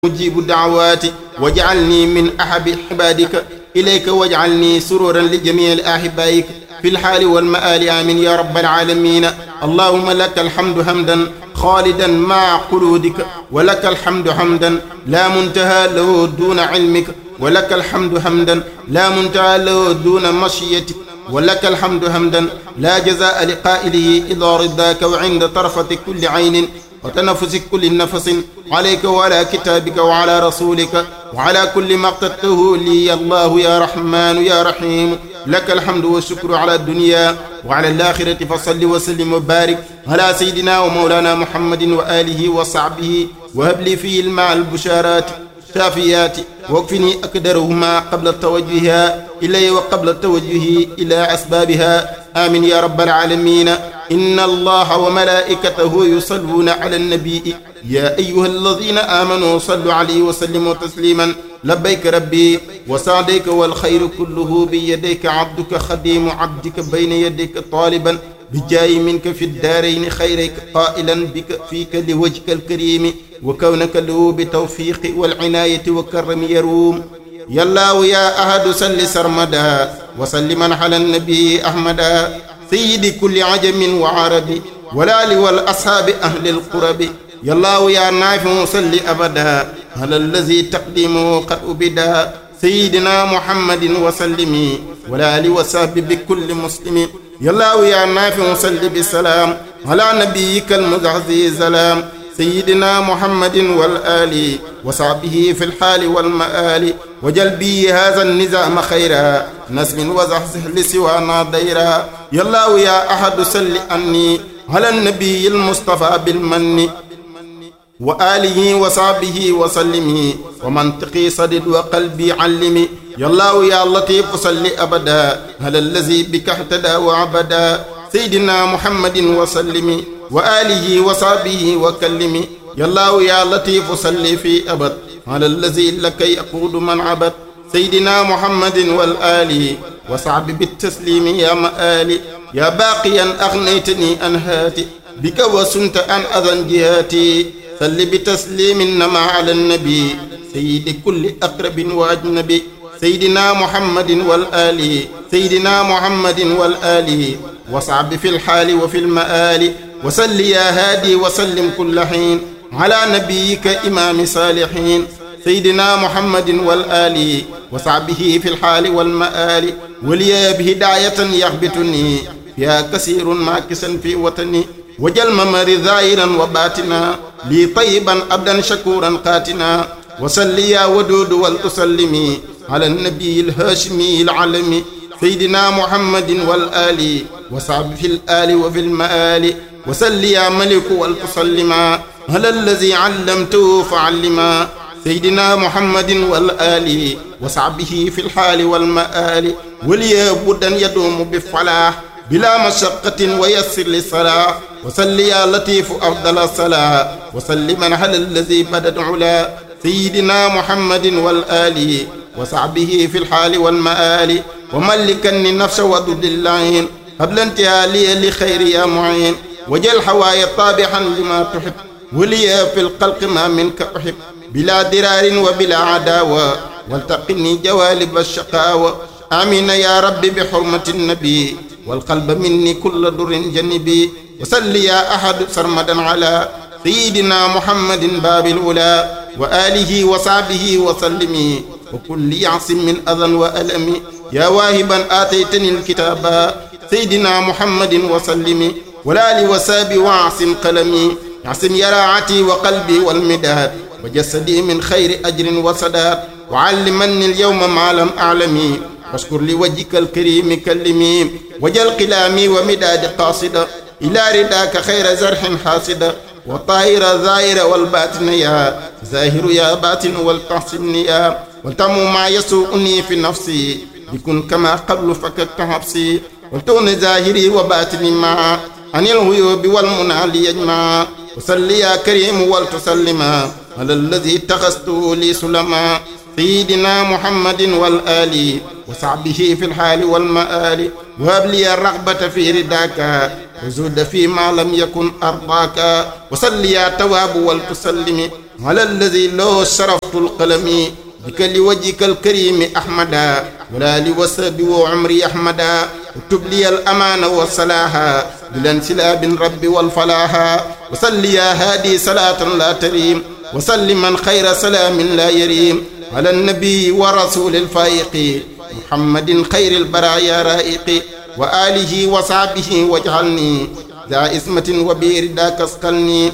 مجيب دعواتي واجعلني من أحب عبادك إليك واجعلني سرورا لجميع أحبائك في الحال والمآل آمين يا رب العالمين اللهم لك الحمد حمدا خالدا مع قلودك ولك الحمد حمدا لا منتهى له دون علمك ولك الحمد حمدا لا منتهى له دون مشيتك ولك الحمد حمدا لا جزاء لقائله إلا رضاك وعند طرفة كل عين وتنفس كل نفس عليك وعلى كتابك وعلى رسولك وعلى كل ما اقتدته لي الله يا رحمن يا رحيم لك الحمد والشكر على الدنيا وعلى الآخرة فصل وسلم وبارك على سيدنا ومولانا محمد وآله وصحبه وهب لي فيه الماء البشارات شافيات واكفني أقدرهما قبل توجهها إلي وقبل توجهي إلى أسبابها آمين يا رب العالمين إن الله وملائكته يصلون على النبي يا أيها الذين آمنوا صلوا عليه وسلموا تسليما لبيك ربي وسعديك والخير كله بيديك عبدك خديم عبدك بين يديك طالبا بجاي منك في الدارين خيرك قائلا بك فيك لوجهك الكريم وكونك له بتوفيق والعناية والكرم يروم يا الله يا أحد سل سرمدا وسلما على النبي أحمدا سيد كل عجم وعربي والآل والأصحاب أهل القرب يا الله يا نافع صل أبدا على الذي تقديمه قد أبدا سيدنا محمد وسلم والآل وصحب بكل مسلم يا الله يا نافع صل بالسلام على نبيك المزعزي سلام سيدنا محمد والآل وصحبه في الحال والمآل وجل بي هذا النظام خيرا نسم وزحزح لسوانا ديرا يا الله يا أحد سل أني على النبي المصطفى بالمن وآله وصحبه وسلم ومنطقي صدد وقلبي علمي يا الله يا لطيف صل أبدا على الذي بك اهتدى وعبدا سيدنا محمد وسلم وآله وصحبه وكلم يا الله يا لطيف صل في أبد على الذي لك يقود من عبد سيدنا محمد والآل وصعب بالتسليم يا مآلي يا باقيا أغنيتني أن هاتي بك وسنت أن أذن جهاتي صل بتسليم إنما على النبي سيد كل أقرب وأجنبي سيدنا محمد والآل سيدنا محمد والآل وصعب في الحال وفي المآل وسل يا هادي وسلم كل حين على نبيك إمام صالحين سيدنا محمد والآل وصعبه في الحال والمآل ولي بهداية يغبطني يا كثير ماكسا في وطني وجل ممر ظاهرا وباتنا لي طيبا أبدا شكورا قاتنا وسل يا ودود ولتسلمي على النبي الهاشمي العلمي سيدنا محمد والآل وصعب في الآل وفي المآل وسل يا ملك ولتسلما على الذي علمته فعلما سيدنا محمد والآل وصعبه في الحال والمآل ولي بدا يدوم بالفلاح بلا مشقة ويسر للصلاة وصل يا لطيف أفضل الصلاة وسلما على الذي بدت علا سيدنا محمد والآل وصعبه في الحال والمآل وملكني النفس وضد اللعين قبل انتهالي لخير يا معين وجل حواي طابحا لما تحب ولي في القلق ما منك أحب بلا درار وبلا عداوة والتقني جوالب الشقاوة آمين يا رب بحرمة النبي والقلب مني كل در جنبي وسل يا أحد سرمدا على سيدنا محمد باب الأولى وآله وصحبه وسلمي وكل يعصم من أذى وألم يا واهبا آتيتني الكتاب سيدنا محمد وسلم ولا لوساب وعصم قلمي يعصم يراعتي وقلبي والمداد وجسدي من خير أجر وسداد وعلمني اليوم ما لم أعلمي واشكر لوجهك الكريم كلمي وجل قلامي ومداد قاصدة إلى رداك خير زرح حاسدة وطائر ظاهر والباطن يا ظاهر يا باطن والتحسن يا والتم ما يسوءني في نفسي يكن كما قبل فكك حبسي والتون ظاهري وباطني ما عن الغيوب والمنى ليجمع وصل يا كريم ولتسلما على الذي اتخذته لي سلما سيدنا محمد والآل وصحبه في الحال والمآل وهب لي الرغبة في رداك وزود فيما لم يكن أرضاك وصل يا تواب ولتسلم على الذي له شرفت القلم بك لوجهك الكريم أحمدا ولا لوسب وعمري أحمدا اكتب لي الأمان والصلاح بالانسلاب رب والفلاح وصل يا هادي صلاة لا تريم وسلما خير سلام لا يريم على النبي ورسول الفائق محمد خير البرايا رائق وآله وصحبه واجعلني ذا اسمة وبير ذاك اسقلني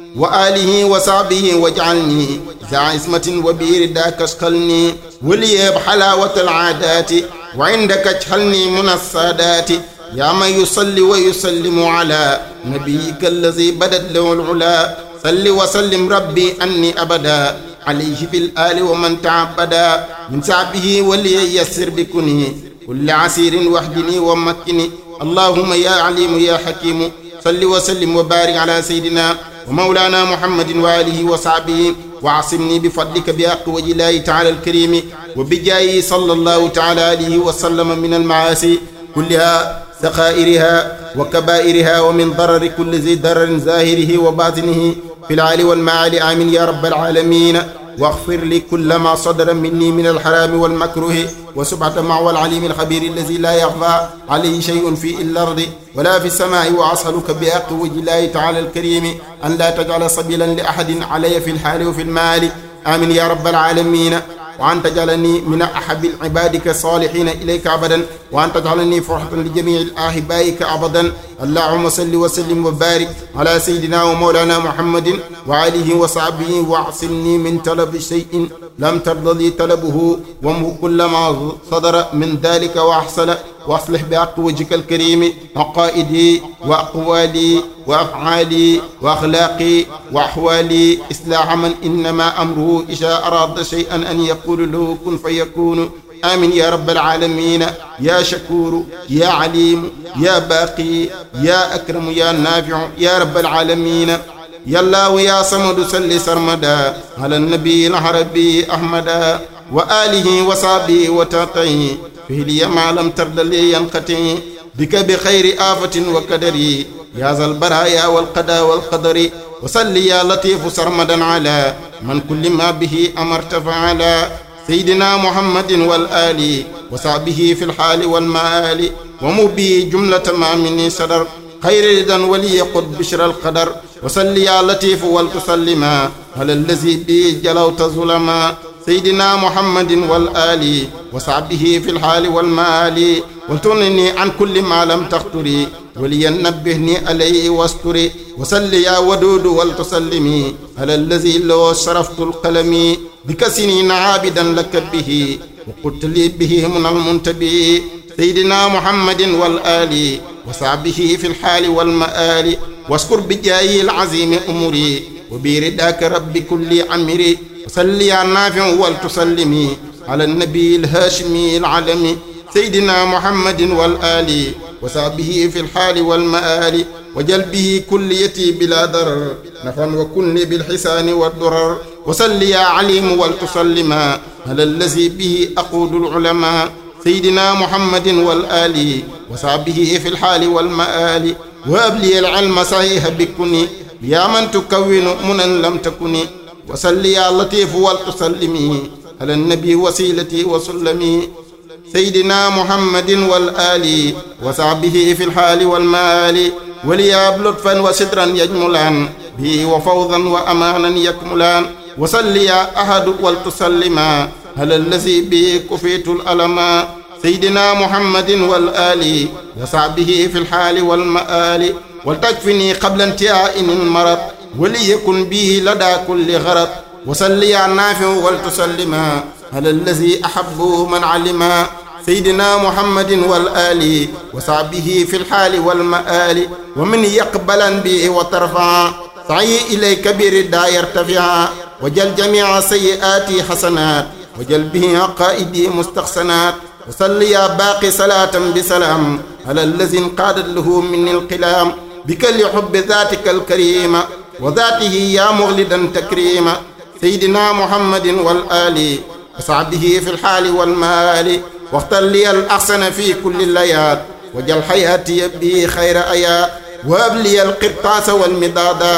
وآله وصحبه واجعلني ذا اسمة وبير ذاك اسقلني وليب حلاوة العادات وعندك اجعلني من السادات يا من يصلي ويسلم على نبيك الذي بدت له العلا صل وسلم ربي أني أبدا عليه بالآل ومن تعبدا من سعبه ولييسر بكني كل عسير وحدني ومكني اللهم يا عليم يا حكيم صل وسلم وبارك على سيدنا ومولانا محمد وآله وصحبه وعصمني بفضلك بحق وجه الله تعالى الكريم وبجايه صلى الله تعالى عليه وسلم من المعاصي كلها سخائرها وكبائرها ومن ضرر كل ذي ضرر ظاهره وباطنه في العالي والمعالي آمين يا رب العالمين واغفر لي كل ما صدر مني من الحرام والمكروه وسبحة مع العليم الخبير الذي لا يخفى عليه شيء في الأرض ولا في السماء وأسألك بحق وجه الله تعالى الكريم أن لا تجعل سبيلا لأحد علي في الحال وفي المال آمين يا رب العالمين وأن تجعلني من أحب عبادك الصالحين إليك أبدا وأن تجعلني فرحة لجميع الآحبائك أبدا اللهم صل وسلم وبارك على سيدنا ومولانا محمد وآله وصحبه واعصمني من طلب شيء لم ترضى لي طلبه وامه كل ما صدر من ذلك وأحصل واصلح بحق وجهك الكريم عقائدي وأقوالي وأفعالي وأخلاقي وأحوالي إصلاح من إنما أمره إذا أراد شيئا أن يقول له كن فيكون آمين يا رب العالمين يا شكور يا عليم يا باقي يا أكرم يا نافع يا رب العالمين يا الله يا صمد صل سرمدا على النبي العربي أحمدا وآله وصحبه وتقيه فيه لي ما لم ترد لي ينقطع بك بخير آفة وكدري يا ذا البرايا والقضاء والقدر وصل يا لطيف سرمدا على من كل ما به أمرت فعلا سيدنا محمد والآل وصحبه في الحال والمآل ومبي جملة ما مني صدر خير رضا ولي قد بشر القدر وصل يا لطيف والتسلما على الذي به جلوت ظلما سيدنا محمد والآل وصحبه في الحال والمال وتغنني عن كل ما لم تخطري ولينبهني عليه واستري وصل يا ودود والتسلمي على الذي له شرفت القلم بك سنين عابدا لك به وقلت لي به من المنتبه سيدنا محمد والآل وصحبه في الحال والمآل واذكر بجاي العظيم أمري وبرداك رب كل عمري وصل يا نافع والتسلمي على النبي الهاشمي العلمي سيدنا محمد والآل وصحبه في الحال والمآل وجل به كليتي بلا ضرر نفعا وكن بالحسان والضرر وصل يا عليم والتسلما على الذي به أقود العلماء سيدنا محمد والآل وصحبه في الحال والمآل وهب لي العلم صحيح بكني يا من تكون منا لم تكني وصل يا لطيف والتسلمي على النبي وسيلتي وسلمي سيدنا محمد والآل وصحبه في الحال والمال ولياب لطفا وسترا يجملان به وفوضا وأمانا يكملان وصل يا أحد والتسلما على الذي به كفيت الألما سيدنا محمد والآل وصحبه في الحال والمآل ولتكفني قبل انتهاء المرض وليكن به لدى كل غرض وصل يا نافع والتسلما على الذي أحبه من علما سيدنا محمد والآل وصحبه في الحال والمآل ومن يقبلا به وترفع سعي إليك بردا يرتفع وجل جميع سيئاتي حسنات وجل به عقائدي مستحسنات وصل يا باقي صلاة بسلام على الذي انقادت له من القلام بك لحب ذاتك الكريمة وذاته يا مغلدا تكريما سيدنا محمد والآل وصحبه في الحال والمال واختر لي الأحسن في كل الليات وجل حياتي به خير آيات وهب لي القرطاس والمدادا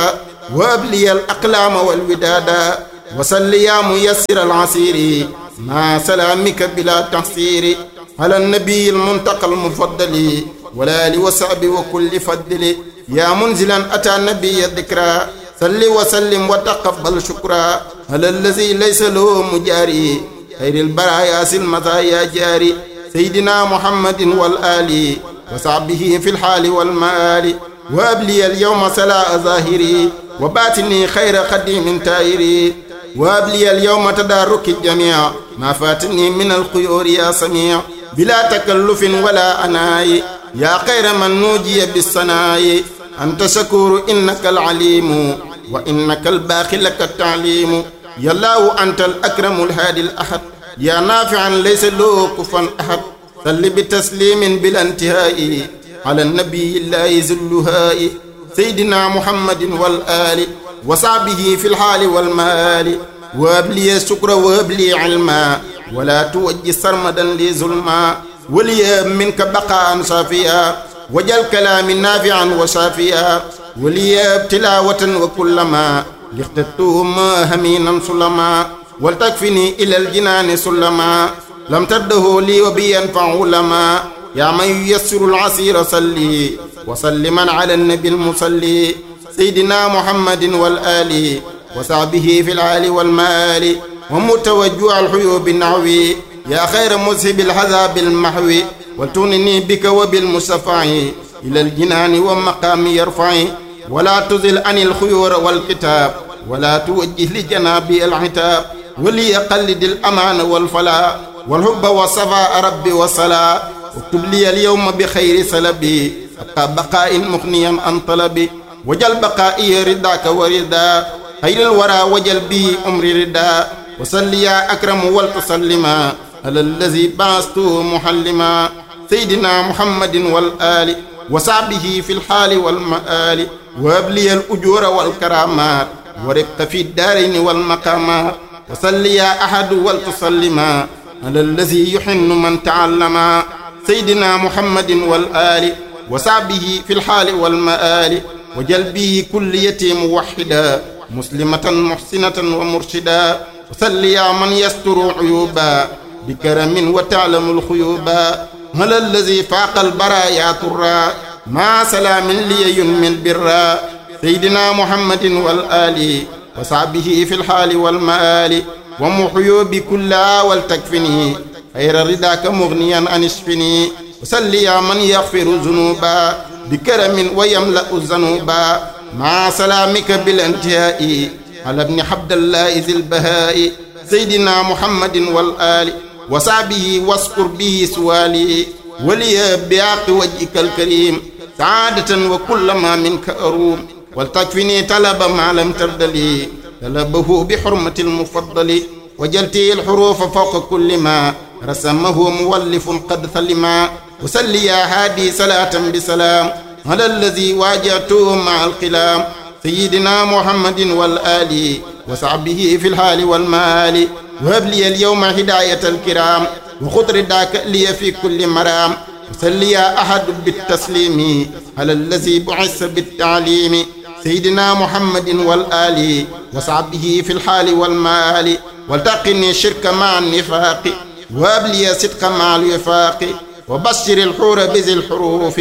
وأبلي الأقلام والودادا وصل يا ميسر العسير مع سلامك بلا تحسير على النبي المنتقى المفضل والآل وصحب وكل فضل يا منزلا أتى النبي الذكرى صل وسلم وتقبل شكرا على الذي ليس له مجاري خير البرايا سلمتا جاري سيدنا محمد والآل وصحبه في الحال والمآل وأبلي اليوم سلاء ظاهري وباتني خير قديم تائري وأبلي اليوم تدارك الجميع ما فاتني من الخيور يا سميع بلا تكلف ولا أناي يا خير من نوجي بالصناي أنت شكور إنك العليم وإنك الباخي لك التعليم يا الله أنت الأكرم الهادي الأحد يا نافعا ليس له كفا أحد صل بتسليم بلا انتهاء على النبي الله زلهاء سيدنا محمد والآل وصحبه في الحال والمال وابلي الشكر وابلي علما ولا توجه سرمدا لي ظلما ولي منك بقاء صافيا وجل كلام نافعا وشافيا ولي تلاوة وكلما لاختتهم همينا سلما ولتكفني إلى الجنان سلما لم تده لي وبي ينفع لما يا من ييسر العسير صلي وسلما على النبي المصلي سيدنا محمد والآل وصحبه في العال والمال ومتوجع الحيوب النعوي يا خير مذهب الحذاب المحوي وتونني بك وبالمشفع إلى الجنان ومقام يرفعي ولا تزل عن الخيور والكتاب ولا توجه لجنابي العتاب وليقلد الأمان والفلاح والحب والصفاء ربي والصلاة اكتب لي اليوم بخير سلبي أبقى بقاء مغنيا عن طلبي وجل بقائي رداك وردا خير الورى وجل به أمري ردا وصل يا أكرم ولتسلما على الذي بعثته محلما سيدنا محمد والآل وصحبه في الحال والمآل وابلي الأجور والكرامات وربق في الدارين والمقامات وصل يا أحد ولتسلما على الذي يحن من تعلما سيدنا محمد والآل وصحبه في الحال والمآل وجل به كل يتيم موحدا مسلمة محسنة ومرشدا وصل يا من يستر عيوبا بكرم وتعلم الخيوبا على الذي فاق البرايا ترى مع سلام لي ينمي البرا سيدنا محمد والآل وصحبه في الحال والمآل ومحيو بكلا ولتكفني خير رداك مغنيا عن اشفني وسل يا من يغفر ذنوبا بكرم ويملأ الذنوبا مع سلامك بالانتهاء على ابن حبد الله ذي البهاء سيدنا محمد والآل وصحبه واذكر به سوالي ولي بعق وجهك الكريم سعادة وكل ما منك أروم ولتكفني طلب ما لم ترد لي طلبه بحرمة المفضل وجلتي الحروف فوق كل ما رسمه مولف قد ثلما وسل يا هادي صلاة بسلام على الذي واجهته مع القلام سيدنا محمد والآل وصحبه في الحال والمال وهب لي اليوم هداية الكرام وخذ رداك لي في كل مرام وسل يا أحد بالتسليم على الذي بعث بالتعليم سيدنا محمد والآل وصحبه في الحال والمال والتقني الشرك مع النفاق وابلي صدق مع الوفاق وبشر الحور بذي الحروف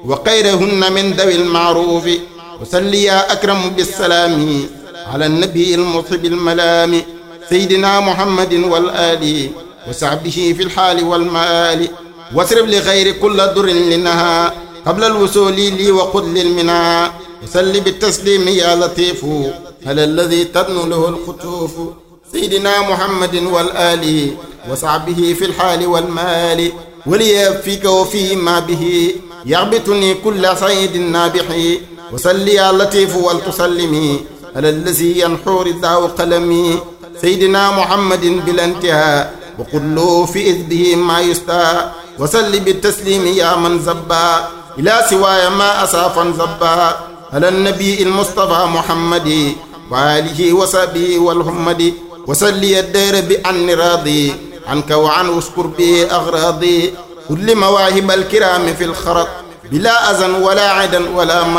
وخيرهن من ذوي المعروف وسل يا أكرم بالسلام على النبي المصب الملام سيدنا محمد والآل وصحبه في الحال والمال واسرب لغير كل در لنها قبل الوصول لي وقل للمنى وسل بالتسليم يا لطيف على الذي تدن له الخطوف سيدنا محمد والآل وصحبه في الحال والمال وليكفيك وفيه ما به يغبطني كل صيد نابح وسل يا لطيف ولتسلمي على الذي ينحو رداء قلمي سيدنا محمد بلا انتهاء وقل له في إذبه ما يستاء وسل بالتسليم يا من زبا إلى سواي ما أسافا زبا على النبي المصطفى محمد وآله وصحبه والحمد وسلي الدير بأن راضي عنك وعن اشكر به أغراضي كل مواهب الكرام في الخرط بلا أذن ولا عدا ولا مرض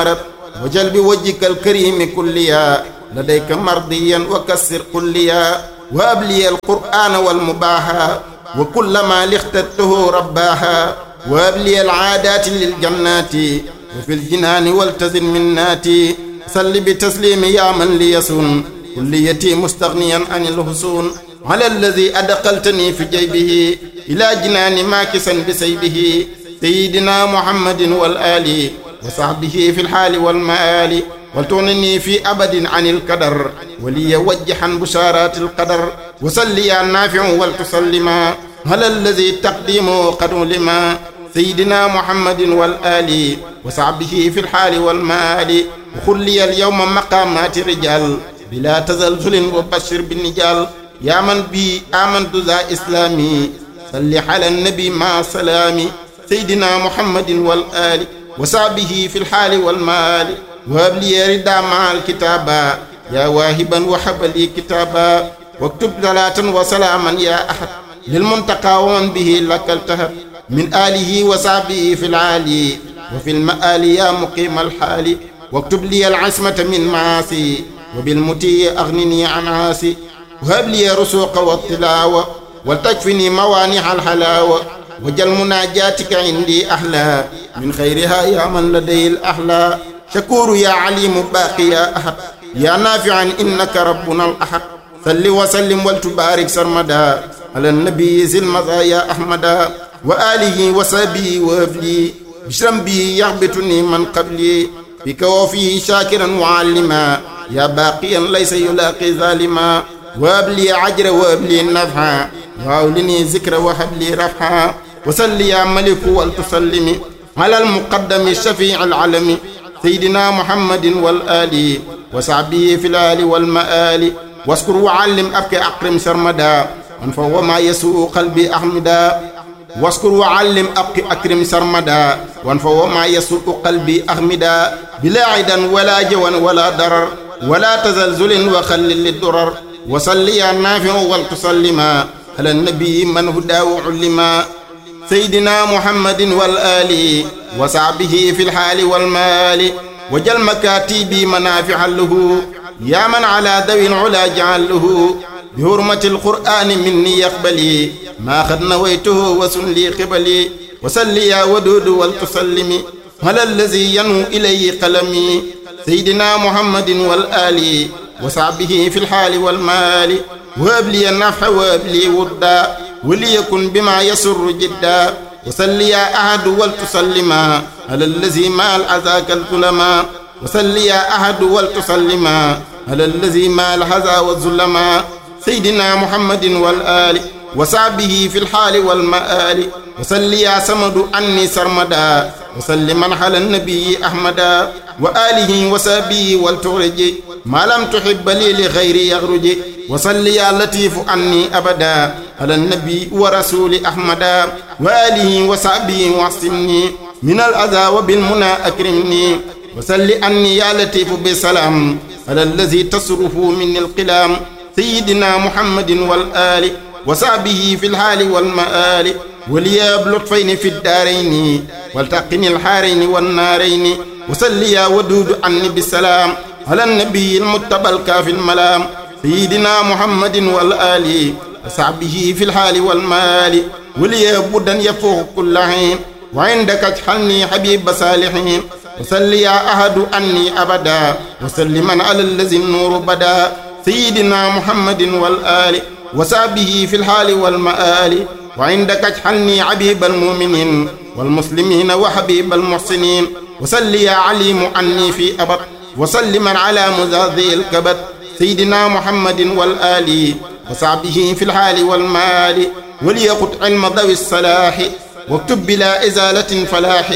وجل بوجهك الكريم كليا لديك مرضيا وكسر كليا وأبلي القرآن والمباحا وكل ما لاخترته رباها وأبلي العادات للجنات وفي الجنان والتزن مناتي صل بتسليم يا من ليسن كليتي مستغنيا عن الحسون على الذي أدخلتني في جيبه إلى جنان ماكسا بسيبه سيدنا محمد والآل وصحبه في الحال والمآل ولتغنني في أبد عن القدر ولي وجحا بشارات القدر وسلي يا نافع ولتسلما على الذي تقديمه قد لما سيدنا محمد والآل وصحبه في الحال والمآل وخلي اليوم مقامات رجال بلا تزلزل وبشر بالنجال يا من بي آمنت ذا إسلامي صل على النبي مع سلامي سيدنا محمد والآل وصحبه في الحال والمال وهب لي ردا مع الكتابا يا واهبا وحب لي كتابا واكتب صلاة وسلاما يا أحد للمنتقى ومن به لك التهب من آله وصحبه في العالي وفي المآل يا مقيم الحال واكتب لي العصمة من معاصي وبالمتي أغنني عن عاسي وهب لي رسوق والطلاوة ولتكفني موانع الحلاوة وجل مناجاتك عندي أحلى من خيرها يا من لدي الأحلى شكور يا عليم باقي يا أحد يا نافعا إنك ربنا الأحد صل وسلم ولتبارك سرمدا على النبي ذي المزايا أحمدا وآله وصحبه وابلي بشرم بي يغبطني من قبلي بك وفيه شاكرا وعلما يا باقيا ليس يلاقي ظالما وابلي عجر وابلي نفعا وأولني ذكر وهب لي رفعا وصل يا ملك ولتسلم على المقدم الشفيع العلم سيدنا محمد والآل وصحبه في الآل والمآل واذكر وعلم أبكي أقرم سرمدا وانفو ما يسوء قلبي أحمدا واذكر وعلم أبكي أكرم سرمدا وانفو ما يسوء قلبي أحمدا بلا عدا ولا جوا ولا ضرر ولا تزلزل وخلل للدرر وصل يا نافع ولتسلما على النبي من هداه علما سيدنا محمد والآل وصحبه في الحال والمال وجل مكاتبي منافعا له يا من على ذوي العلا جعل له بحرمة القرآن مني يقبلي ما قد نويته وسن لي قبلي وسل يا ودود ولتسلمي على الذي ينو إليه قلمي سيدنا محمد والآل وصحبه في الحال والمال وهب لي النفع وهب لي ودا وليكن بما يسر جدا وسل يا أحد ولتسلما على الذي مال عزاك الظلما وسل يا أحد ولتسلما على الذي مال هذا والظلما سيدنا محمد والآل وصحبه في الحال والمآل وسل يا سمد عني سرمدا وسلما على النبي أحمدا وآله وصحبه والتغرج ما لم تحب لي لغيري يغرج وصل يا لطيف عني أبدا على النبي ورسول أحمدا وآله وصحبه واحسني من الأذى وبالمنى أكرمني وسل أني يا لطيف بسلام على الذي تصرف من القلام سيدنا محمد والآل وصحبه في الحال والمآل ولياب لطفين في الدارين والتقني الحارين والنارين وسل يا ودود عني بالسلام على النبي المتبى الكافي الملام سيدنا محمد والآل وصحبه في الحال والمال ولي بدا يفوق كل حين وعندك اجحلني حبيب صالحين وسل يا أحد أني أبدا وسلما على الذي النور بدا سيدنا محمد والآل وصحبه في الحال والمآل وعندك اجحلني عبيب المؤمنين والمسلمين وحبيب المحسنين وسل يا عليم عني في أبد وسلما على مزاذي الكبد سيدنا محمد والآل وصحبه في الحال والمال وليقط علم ذوي الصلاح واكتب بلا إزالة فلاح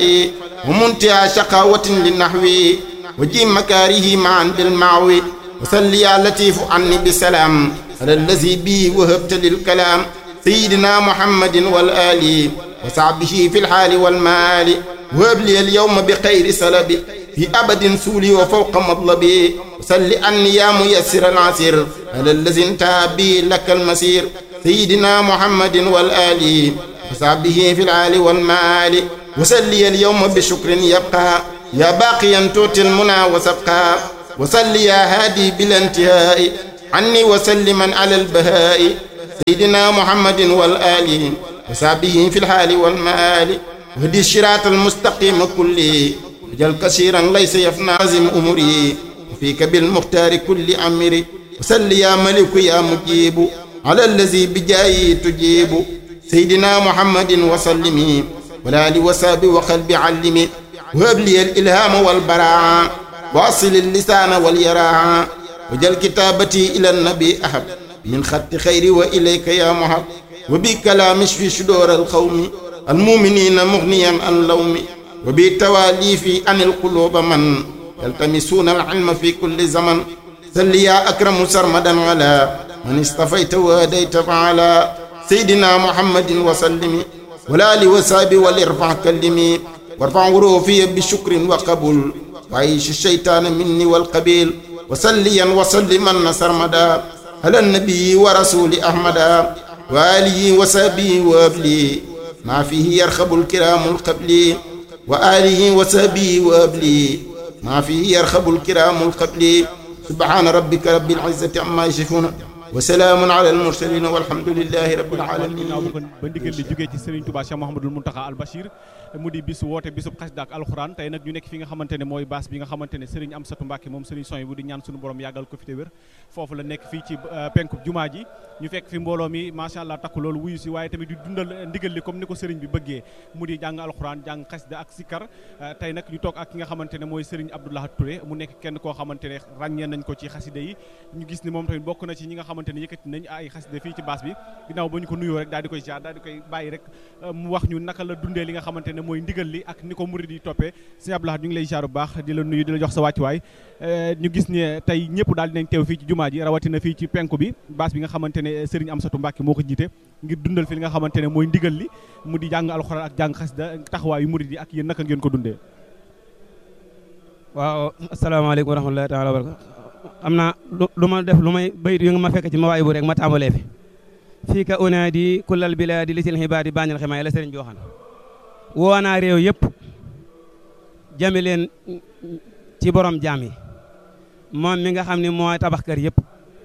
ومنتهى شقاوة للنحو وجيم مكاره معا بالمعوي وسل يا لطيف عني بسلام على الذي بي وهبت للكلام سيدنا محمد والآل وصحبه في الحال والمال وهب لي اليوم بخير سلبي في أبد سولي وفوق مطلبي وسل أني يا ميسر العسير على الذي انتهى بي لك المسير سيدنا محمد والآل وصحبه في العال والمال وسلي اليوم بشكر يبقى يا باقيا توتي المنى وسبقا وصل يا هادي بلا انتهاء عني وسلما على البهاء سيدنا محمد والآل وصحبه في الحال والمآل وهدي الشراط المستقيم كله وجل كثيرا ليس يفنى عزم أمري وفيك بالمختار كل أمري وسل يا ملك يا مجيب على الذي بجاي تجيب سيدنا محمد وسلمي والآل وصحبه وقلب علمي وهب لي الإلهام والبراعة واصل اللسان واليراعة وجل كتابتي إلى النبي أحب من خط خيري وإليك يا محب وبكلام اشفي صدور القوم المؤمنين مغنيا عن لوم وبالتوالي في عن القلوب من يلتمسون العلم في كل زمن سل يا أكرم سرمدا على من اصطفيت وهديت فعلى سيدنا محمد وسلم والآل وصحب والارفع كلمي وارفع غروفي بشكر وقبول وعيش الشيطان مني والقبيل وسليا وسلما سرمدا على النبي ورسول أحمد وآله وصحبه وابلي ما فيه يرخب الكرام القبلي وآله وصحبه وابلي ما فيه يرخب الكرام القبلي سبحان ربك رب العزة عما يصفون وسلام على المرسلين والحمد لله رب العالمين ginnaaw ba ba ndigal li jógee ci Serigne Touba Cheikh Mouhamadoul Mountakha Al Bachir mu di bisu woote bisub xasida ak alxuraan tey nag ñu nekk fi nga xamante ne mooy baas bi nga xamante ne Serigne Amsatou Mbacke moom Serigne Soy bu di ñaan suñu borom yàggal ko fi te wér foofu la nekk fii ci penku jumaa ji ñu fekk fi mbooloo mi macha allah takku loolu wuyu si waaye tamit di dundal ndigal li comme ni ko Serigne bi bëggee mu di jàng alxuraan jàng xasida ak sikkar tey nag ñu toog ak ki nga xamante ne mooy Serigne Abdoulaye Touré mu nekk kenn koo xamante ne ràññee nañ ko ci xasida yi ñu gis ni moom tamit bokk na ci ñi nga xamante ne yëkkati nañ ay xasida fii ci baas bi ginnaaw ba ñu ko nuyoo rek daal di koy jaar daal di koy bàyyi rek mu wax ñu naka la dundee li nga xamante ne mooy ndigal li ak ni ko murid yi toppee sëñ Abdoulaye ñu ngi lay jaar bu baax di la nuyu di la jox sa wàccuwaay ñu gis ne tey ñëpp daal dinañ teew fii ci jumaa ji rawatina fii ci penku bi baas bi nga xamante ne Serigne Amsatou Mbacke moo ko jiite ngir dundal fi li nga xamante ne mooy ndigal li mu di jàng alxuraan ak jàng xasida taxawaayu murid yi ak yéen naka ngeen ko dundee waaw asalaamaaleykum wa rahmatullahi taala wa barakatu am naa lu ma def lu may bayit yu nga ma fekk ci ma waay bu rek ma tàmbalee fi fii ka unaadi kullal bilaadi lisil xibaadi bañal ximaay la sëriñ bi waxan woo naa réew yëpp jame leen ci borom jaam yi moom mi nga xam ne mooy tabax kër yëpp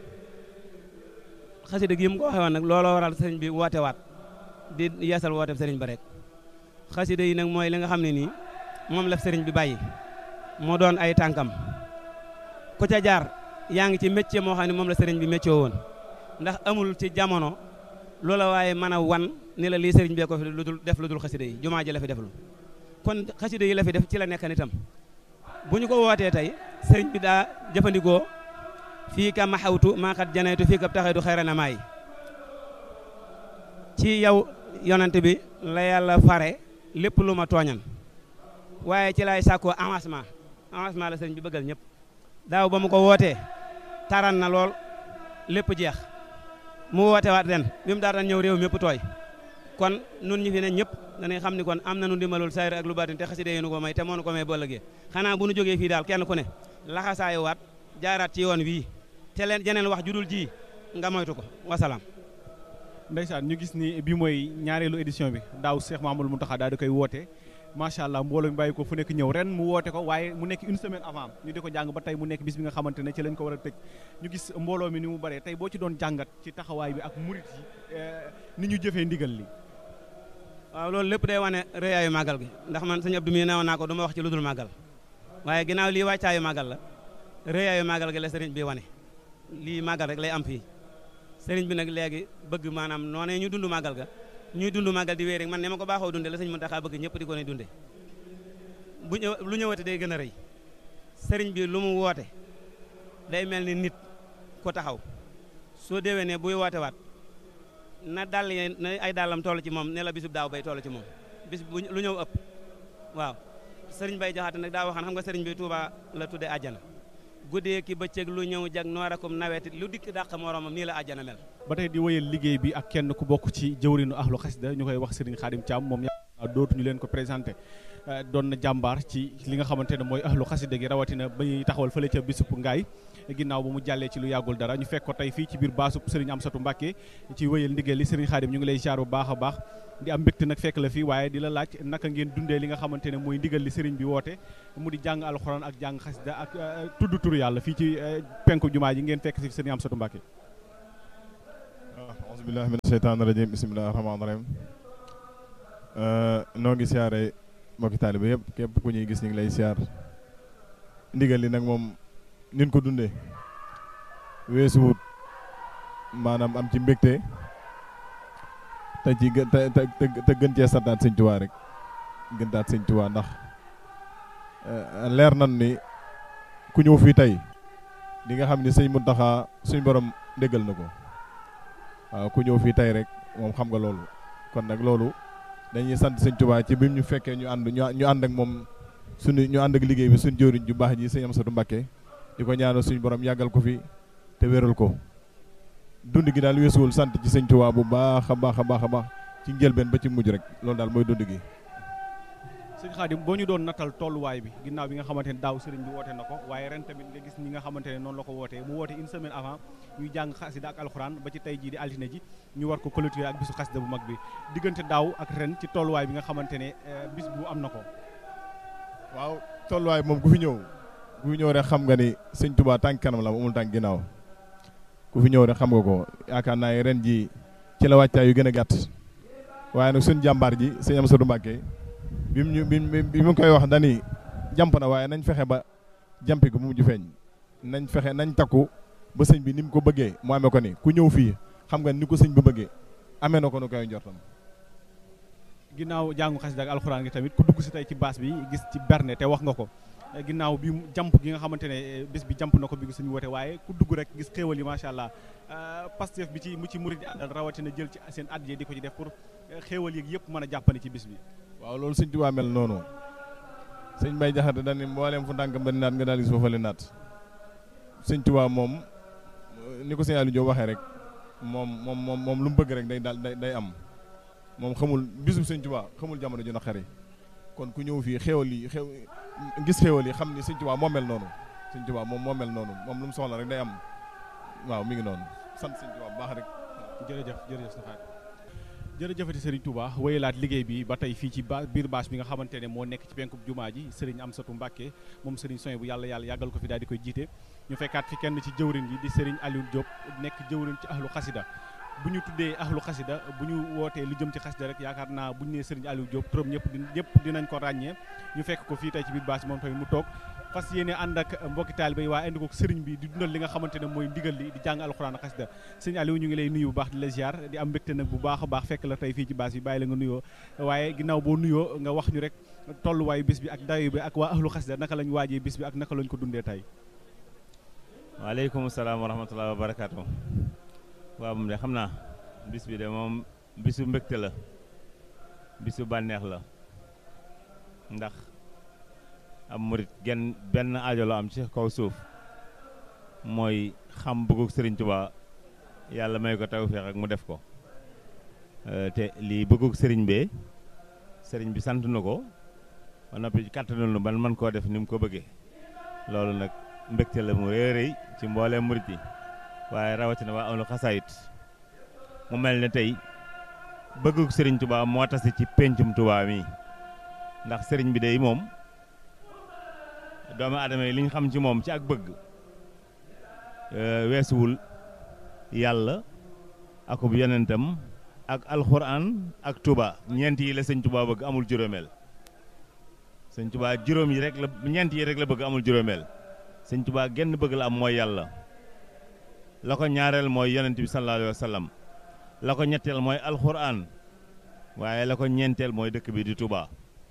xasida gi mu ko waxee woon nag looloo waral sëriñ bi woote waat di yeesal woote sëriñ ba rek xasida yi nag mooy li nga xam ne nii moom la sëriñ bi bàyyi moo doon ay tànkam ku ca jaar yaa ngi ci métier moo xam ne moom la sëriñ bi métier woon ndax amul ci jamono loola waaye mën a wan ni la lii sëriñ bee ko fi lu dul def lu dul xasida yi jumaa ji la fi def lu kon xasida yi la fi def ci la nekk nitam bu ñu ko wootee tey sëriñ bi daa jëfandikoo fii ka maxawtu maa xat janaytu fii ka taxaytu xayra na maay ci yow yonante bi la yàlla fare lépp lu ma tooñan waaye ci lay sàkkoo avancement avancement la sëriñ bi bëggal ñëpp daaw ba mu ko wootee taran na lool lépp jeex mu woote waat ren bi mu daan ñëw réew mépp tooy kon nun ñi fi ne ñëpp dañuy xam ni kon am na nu ndimbalul sayr ak lu baatin te xasida yi nu ko may te moo nu ko may ba ëllëgee xanaa bu nu jógee fii daal kenn ku ne laxasaayu waat jaaraat ci yoon wii te leen jeneen wax judul ji nga moytu ko wasalaam ndeysaan ñu gis ni bi mooy ñaareelu édition bi daaw Cheikh Mamadou Mountakha daal di koy woote macha allah mbooloo mi bàyyi ko fu nekk ñëw ren mu woote ko waaye mu nekk une semaine avant ñu di ko jàng ba tey mu nekk bis bi nga xamante ne ci lañ ko war a tëj ñu gis mbooloo mi ni mu bëree tey boo ci doon jàngat ci taxawaay bi ak murit yi ni ñu jëfee ndigal li waaw loolu lépp day wane rëyaayu màggal gi ndax man sëñ Abdou mi newoon naa ko du ma wax ci lu dul màggal waaye ginnaaw lii wàccaayu màggal la rëyaayu màggal gi la sëriñ bi wane lii màggal rek lay am fii sëriñ bi nag léegi bëgg maanaam noonee ñu dund màggal ga ñuy dund màggal di wéy rek man ne ma ko baaxoo dunde la sëñ Mountakha bëgg ñëpp di ko ne dunde bu ñëw lu ñëwate day gën a rëy sëriñ bi lu mu woote day mel ni nit ko taxaw soo déwee ne buy woote waat na dàll ye na ay dàllam toll ci moom ne la bisub daaw bay toll ci moom bis bu lu ñëw ëpp waaw sëriñ bay jaxaate nag daa waxaan xam nga sëriñ bi Touba la tudde àjjana guddee ki bëccëg lu ñëw jag noorakum nawetit lu dikk dàq moromam nii la àjjana mel ba tey di wéyal liggéey bi ak kenn ku bokk ci jëwrinu ahlu xasida ñu koy wax Serigne Khadim Thiam moom dootuñu leen ko présenté doon na jàmbaar ci li nga xamante ne mooy ahlu xasida gi rawatina ba ñuy taxawal fële ca bisub ngaay ginnaaw ba mu jàllee ci lu yàggul dara ñu fekk ko tey fii ci biir baasub Serigne Amsatou Mbacké ci wéyal ndigal li Serigne Khadim ñu ngi lay jaar bu baax a baax di am mbégte nag fekk la fii waaye di la laaj naka ngeen dundee li nga xamante ne mooy ndigal li Serigne bi woote mu di jàng alxuraan ak jàng xasida ak tudd turu yàlla fii ci penku jumaa ji ngeen fekk si Serigne Amsatou Mbacké waaw auzu billahi mina sheytaani rajim bismillahi rahmaani rahim noo ngi siyaare mbokki taaliba yëpp képp ku ñuy gis ñu ngi lay siyaar ndigal li nag moom nin ko dundee weesuwut maanaam am ci mbégte te ci gë te te gën cee santaat sëñ Tuubaa rek gëntaat sëñ Tuubaa ndax leer nan ni ku ñëw fii tey di nga xam ni sëñ Muntaxa suñ borom déggal na ko waaw ku ñëw fii tey rek moom xam nga loolu kon nag loolu dañuy sant sëñ Tuubaa ci bi ñu fekkee ñu ànd ñu ànd ak moom suñu ñu ànd ak liggéey bi suñu jëwriñ ju baax ji sëñ Amsatou Mbacké di ko ñaanal suñu borom yàggal ko fi te wéral ko dund gi daal weesuwul sant ci sëñ Tuubaa bu baax a baax a baax a baax ci njëlbeen ba ci mujj rek loolu daal mooy dund gi. sëñ Khadim boo ñu doon natal tolluwaay bi ginnaaw bi nga xamante ne daaw sëriñ bi woote na ko waaye ren tamit nga gis ñi nga xamante ne noonu la ko wootee mu woote une semaine avant ñuy jàng xasida ak alxuraan ba ci tey jii di altine ji ñu war ko clôturer ak bisu xasida bu mag bi diggante daaw ak ren ci tolluwaay bi nga xamante ne bis bu am na ko. waaw tolluwaay moom ku fi ñëw ku fi ñëw rek xam nga ni sëñ Tuubaa tànk kanam la amul tànk ginnaaw ku fi ñëw rek xam nga ko yaakaar naa ne ren ji ci la wàccaay yu gën a gàtt waaye nag suñ jàmbaar ji sëñ Amsatou Mbacké bi mu ñu bi mu koy wax dani jàmp na waaye nañ fexe ba jàmpi ko mu mujj feeñ nañ fexe nañ takku ba sëñ bi ni mu ko bëggee mu amee ko ni ku ñëw fii xam nga ni ko sëñ ba bëggee amee na ko nu koy njortam ginnaaw jàngu xasida ak alxuraan gi tamit ku dugg si tey ci baas bi gis ci berne te wax nga ko ginnaaw bi jàmp gi nga xamante ne bés bi jàmp na ko bi ngi suñu woote waaye ku dugg rek gis xéewal yi macha allah pastef bi ci mu ci murid àndal rawatina jël ci seen addiya di ko ci def pour xéewal yi yëpp mën a jàppale ci bés bi waaw loolu sëñ Tuubaa mel noonu sëñ Bay Jaxate dañ ne mbooleem fu ndànk ba naat nga daal gis foofale naat sëñ Tuubaa moom ni ko sëñ Aliou Diop waxee rek moom moom moom moom lu mu bëgg rek day daal day am moom xamul bisub sëñ Tuubaa xamul jamono ju naqari kon ku ñëw fii xéewal yi xew gis xéewal yi xam ni sëñ Tuubaa moo mel noonu sëñ Tuubaa moom moo mel noonu moom lu mu soxla rek day am waaw mi ngi noonu sant sëñ Tuubaa bu baax rek jërëjëf jërëjëf sa jërëjëfati Serigne Touba wéyalaat liggéey bi ba tey fii ci ba biir bâche bi nga xamante ne moo nekk ci penkub jumaa ji Serigne Amsatou Mbacké moom Serigne Soy bu yàlla yàlla yàggal ko fi daal di koy jiite ñu fekkaat fi kenn ci jëwrin yi di Serigne Aliou Diop nekk jëwrin ci ahlu xasida bu ñu tuddee ahlu xasida bu ñu wootee lu jëm ci xasida rek yaakaar naa bu ñu nee Serigne Aliou Diop turam ñëpp di ñëpp dinañ ko ràññee ñu fekk ko fii tey ci biir bâche bi moom tamit mu toog fas yéene ànd ak mbokki taalibe yi waaye indi ko sëriñ bi di dundal li nga xamante ne mooy ndigal li di jàng alxuraan ak xasida sëñ Aliou ñu ngi lay nuyu bu baax di la ziar di am mbégte nag bu baax a baax fekk la tey fii ci bâche bi bàyyi la nga nuyoo waaye ginnaaw boo nuyoo nga wax ñu rek tolluwaayu bis bi ak dayo bi ak waa ahlu xasida naka lañ waajee bis bi ak naka lañ ko dundee tey waaleykum salaam wa rahmatulah wa barakaatu waaw moom de xam naa bis bi de moom bisu mbégte la bisu bànneex la ndax am murit genn benn aajo la am ci kaw suuf mooy xam bëggug Sëriñ Tuubaa yàlla may ko tawfeex ak mu def ko te lii bëggug sëriñ bee sëriñ bi sant na ko ba noppi kàttanul nu ban man koo def ni mu ko bëggee loolu nag mbégte la mu rëy rëy ci mbooleem murit yi waaye rawatina waa ahlu xasaayit mu mel ne tey bëggug Sëriñ Tuubaa moo tasi ci péncum Tuubaa mi ndax sëriñ bi day moom doomu aadama yi li ñu xam ci moom ci ak bëgg weesuwul yàlla akub yonentam ak alxuraan ak Tuubaa ñeent yi la sëñ Tuubaa bëgg amul juróomeel sëñ Tuubaa juróom yi rek la ñeent yi rek la bëgg amul juróomeel sëñ Tuubaa genn bëgg la am mooy yàlla la ko ñaareel mooy yonent bi sallallahu alayhi wa sallam la ko ñetteel mooy alxuraan waaye la ko ñeenteel mooy dëkk bi di Tuubaa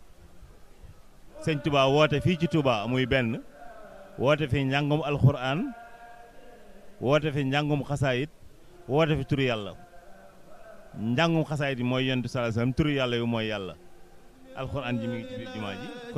sëñ Tuubaa woote fii ci Tuubaa muy benn woote fi njàngum alxuraan woote fi njàngum xasaayit woote fi turu yàlla njàngum xasaayit yi mooy yonent bi sallallahu alayhi wa sallam turu yàlla yu mooy yàlla alxuraan ji mi ngi ci biir jumaa ji